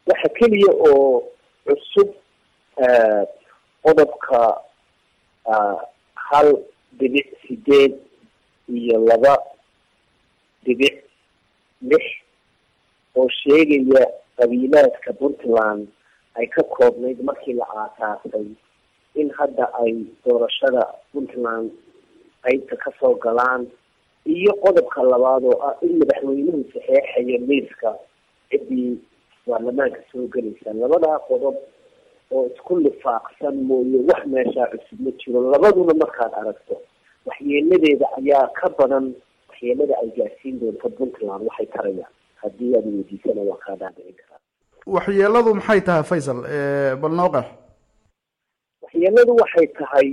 waxa keliya oo cusub qodobka hal dhibic sideed iyo laba dhibic lix oo sheegaya qabiilaadka puntland ay ka koobnayd markii la aasaasay in hadda ay doorashada puntland qeybta kasoo galaan iyo qodobka labaad oo ah in madaxweynuhu saxeexayo liiska ciddii baarlamaanka soo gelaysa labadaa qodob oo isku lifaaqsan mooye wax meeshaa cusub ma jiro labaduna markaad aragto waxyeeladeeda ayaa ka badan waxyeelada ay gaarsiin doonto puntland waxay tarayaan haddii aad weydiisana waa kaa dhaadhicin karaa waxyeeladu maxay tahay faysal bal noo qeex waxyeeladu waxay tahay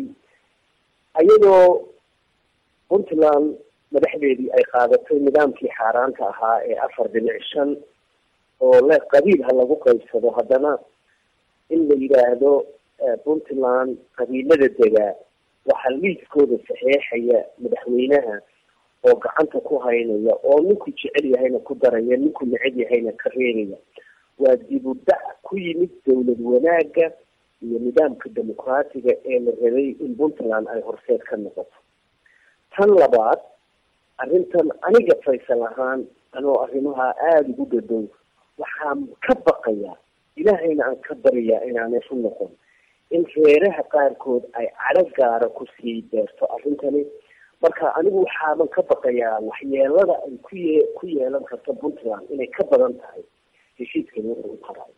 ayadoo puntland madaxdeedii ay qaadatay nidaamkii xaaraanta ahaa ee afar dhinac shan oo le qabiil ha lagu qaybsado haddana in la yidhaahdo puntland qabiilada degaa waxaa liiskooda saxeexaya madaxweynaha oo gacanta ku haynaya oo ninku jecel yahayna ku daraya ninku neceb yahayna ka reebaya waa dib u dhac ku yimid dawlad wanaaga iyo nidaamka dimuqraatiga ee la rabay in puntland ay horseed ka noqoto tan labaad arrintan aniga faysal ahaan anoo arrimaha aada ugu dhadow waxaan ka baqayaa ilaahayna aan ka baryaa inaanay u noqon in reeraha qaarkood ay cadho gaara kusii deerto arrintani marka anigu waxaaban ka baqayaa waxyeelada ay ku ye ku yeelan karto puntland inay ka badan tahay heshiiskani wuxuu u qaray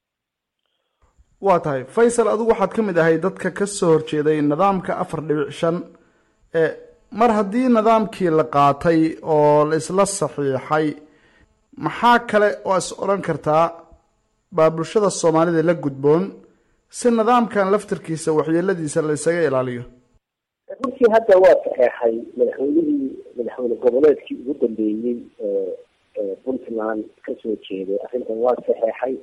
waa tahay faysal adigu waxaad ka mid ahay dadka kasoo horjeeday nidaamka afar dhibic shan mar haddii nidaamkii la qaatay oo la isla saxiixay maxaa kale oo is odhan kartaa baa bulshada soomaalida la gudboon si nidaamkan laftirkiisa waxyeeladiisa la isaga ilaaliyo runtii hadda waa saxeexay madaxweynihii madaxweyne goboleedkii ugu dambeeyey ee puntland kasoo jeeday arrintan waa saxeexay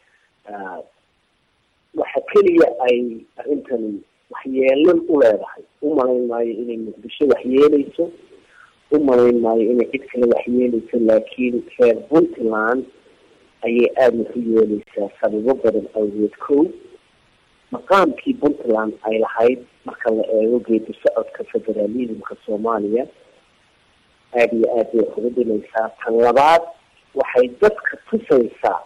waxa keliya ay arrintani waxyeelan u leedahay u malayn maayo inay muqdisho waxyeeleyso u malayn maayo inay cid kale waxyeeleyso laakiin reer puntland ayay aada wax u yeeleysaa sababo badan awgeed ko maqaamkii puntland ay lahayd marka la eego geedi socodka federalismka soomaaliya aada iyo aad bay wax uga dhimaysaa tan labaad waxay dadka tusaysaa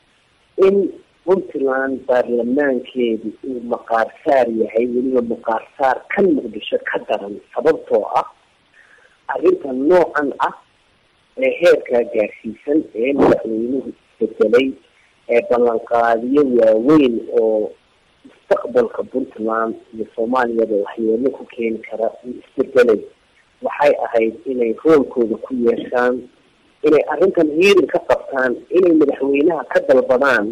in puntland baarlamaankeedu uu maqaarsaar yahay weliba maqaarsaar kan muqdisho ka daran sababtoo ah arrinta noocan ah ee heerkaa gaarsiisan ee madaxweynuhu isbedelay ee ballanqaadiyo waaweyn oo mustaqbalka puntland iyo soomaaliyaba waxyeelo ku keeni kara uu isbedelay waxay ahayd inay roolkooda ku yeeshaan inay arrintan hiirin ka qabtaan inay madaxweynaha ka dalbadaan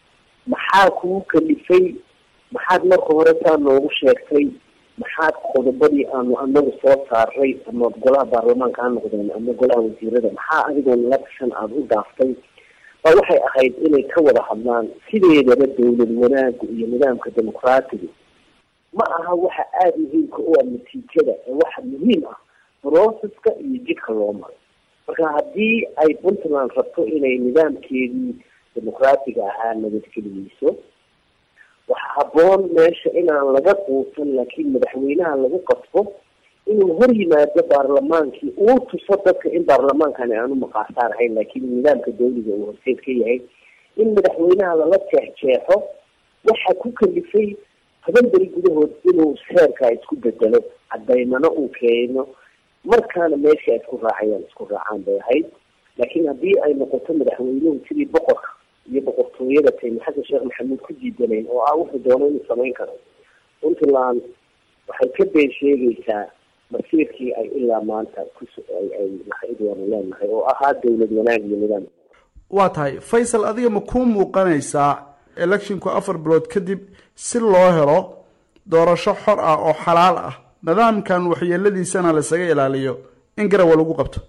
maxaa kugu kalifay maxaad marka hore saa noogu sheegtay maxaad qodobadii aanu anagu soo saaray ama golaha baarlamaanka ha noqdeen ama golaha wasiirada maxaa adigoon election aada u dhaaftay ba waxay ahayd inay ka wada hadlaan sideedaba dawlad wanaagu iyo nidaamka dimuqraatiga ma aha waxa aada muhiimka u ah natiijada ee waxa muhiim ah processka iyo jidka loo maro marka haddii ay puntland rabto inay nidaamkeedii dimuqraatiga ahaa nabadgeliyeyso waxa habboon meesha inaan laga quusan laakiin madaxweynaha lagu qasbo inuu hor yimaado baarlamaankii uu tuso dadka in baarlamaankani aanu maqaarsaar ahayn laakiin nidaamka dawliga uu horseed ka yahay in madaxweynaha lala jeexjeexo waxa ku kalifay toban beri gudahood inuu seerkaa isku bedelo cadaymano uu keeno markaana meesha ay isku raacayaan isku raacaan bay ahayd laakiin haddii ay noqoto madaxweynuhu sidii boqorka iyo boqortooyada tayma xasan sheekh maxamuud ku diidanayn oo ah wuxuu doono inuu samayn karo puntland waxay ka been sheegaysaa masiirkii ay ilaa maanta kus ay lahayd waanu leenahay oo ahaa dawlad wanaag iyo nidaam waa tahay faysal adiga ma kuu muuqanaysaa electionku afar bilood kadib si loo helo doorasho xor ah oo xalaal ah nidaamkan waxyeeladiisana laisaga ilaaliyo in garawa lagu qabto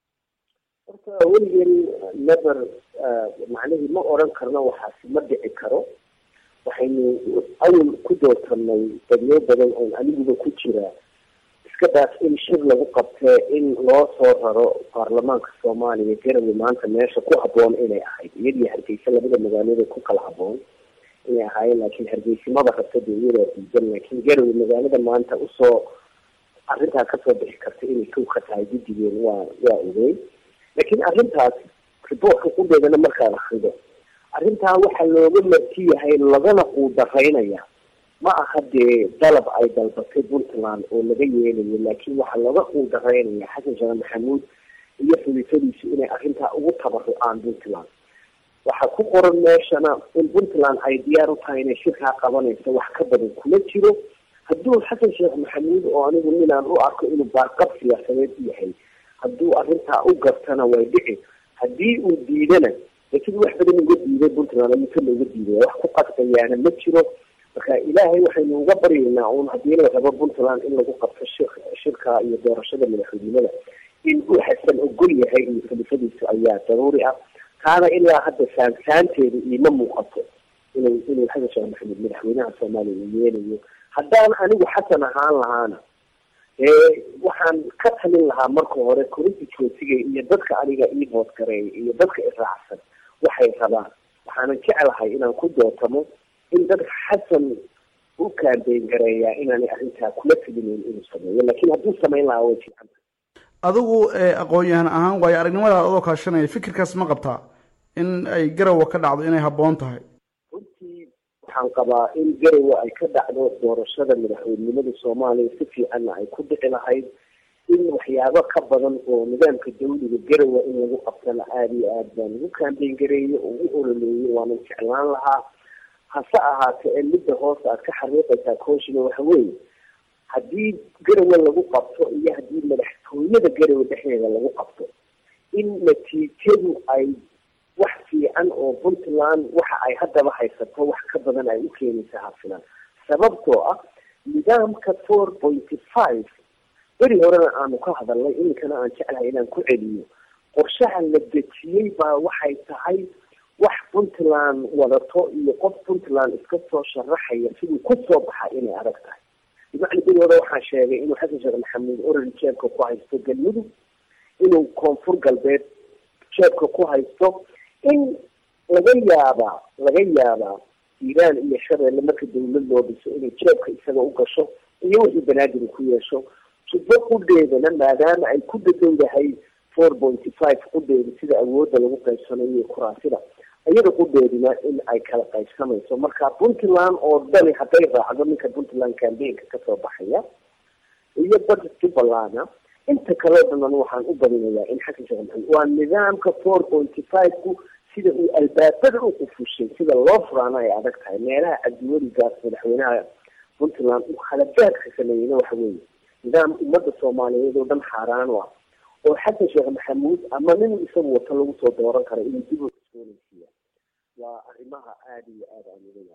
horta weligeen never macnihii ma odran karno waxaasi ma dhici karo waxaynu awal ku doortanay dadyo badan oon aniguba ku jira iska daas in shir lagu qabtee in loo soo raro baarlamaanka soomaaliya garowe maanta meesha ku haboon inay ahayd iyadii hargeysa labada magaalada ku kala haboon inay ahaayeen laakiin hargeysimada rabta dee iyadaa diidan laakiin garowe magaalada maanta usoo arrintaa kasoo bixi karta inay kow ka tahay guddigeen waa waa ogeyn laakiin arrintaas riboortka qudheedana markaad akrido arrintaa waxaa looga marti yahay lagana quudaraynaya ma aha dee dalab ay dalbatay puntland oo laga yeelayo laakiin waxaa laga quudaraynaya xasan sheekh maxamuud iyo xulifadiisu inay arrintaa ugu tabarucaan puntland waxaa ku qoran meeshana in puntland ay diyaar u tahay inay shirkaa qabanayso wax ka badan kuma jiro hadduu xasan sheekh maxamuud oo anigu ninaan u arko inuu baarqab siyaasadeed yahay hadduu arrintaa u gartana way dhici haddii uu diidana laakiin wax badan uga diiday puntland ayuuka looga diidaya wax ku qasbayaana ma jiro marka ilaahay waxaynu uga baryaynaa uun haddii la rabo puntland in lagu qabto shir shirka iyo doorashada madaxweynimada in uu xasan ogol yahay iyo khilifadiisu ayaa daruuri ah taana ilaa hadda saansaanteeda iima muuqato inuu inuu xasan sheekh maxamed madaxweynaha soomaaliya uu yeelayo haddaan anigu xasan ahaan lahaana ee waxaan ka talin lahaa marka hore korintijoosiga iyo dadka aniga ii boodgareeya iyo dadka iraacsan waxay rabaan waxaanan jeclahay inaan ku dootamo in dadka xasan u kaambeyn gareeyaa inaanay arrintaa kula telinayn inuu sameeyo laakiin hadduu samayn lahaa way fiicanta adigu aqoon-yahan ahaan waayo aragnimadaada adoo kaashanaya fikirkaas ma qabtaa in ay garowa ka dhacdo inay habboon tahay runtii waxaan qabaa in garowe ay ka dhacdo doorashada madaxweynenimada soomaaliya si fiicanna ay ku dhici lahayd in waxyaabo ka badan oo nidaamka dawliga garowe in lagu qabtana aada iyo aad baan ugu kaambeyn gareeyey oo ugu ololeeyey waanan jeclaan lahaa hase ahaatee ee midda hoose aad ka xariiqaysaa kooshiga waxa weeye haddii garowe lagu qabto iyo haddii madaxtooyada garowe dhexdeeda lagu qabto in natiijadu ay wax fiican oo puntland waxa ay haddaba haysato wax ka badan ay u keenaysa hafilan sababtoo ah nidaamka four pointy five beri horena aanu ka hadalnay iminkana aan jeclahay inaan ku celiyo qorshaha la dejiyey baa waxay tahay wax puntland wadato iyo qof puntland iska soo sharaxaya siduu kusoo baxa inay adag tahay bimacna beri hore waxaan sheegay inuu xasan sheekh maxamuud orari jeebka ku haysto galmudug inuu koonfur galbeed jeebka ku haysto in laga yaabaa laga yaabaa iiraan iyo shabeelle marka dawlad loo dhiso inay jeebka isaga u gasho iyo wixii banaadir ku yeesho jubbo qudheedana maadaama ay ku dadowdahay four pointy five qudheeda sida awoodda lagu qaybsanayo iyo kuraasida iyada qudheeduna in ay kala qaybsamayso marka puntland oo dhani hadday raacdo ninka puntland cambaynka kasoo baxaya iyo bada jubbalana inta kaleo dhanan waxaan u badinayaa in xasan sheekh maxamed waa nidaamka four pointy five ku sida uu albaabada u qufushay sida loo furaana ay adag tahay meelaha cabdiweligaas madaxweynaha puntland uu khalabaadka sameeyeyna waxa weeye nidaam ummadda soomaaliyeed oo dhan xaaraan u ah oo xasan sheekh maxamuud ama nin isagu wato lagu soo dooran karo inuu dib u cusboonaysiiya waa arrimaha aada iyo aada aan uga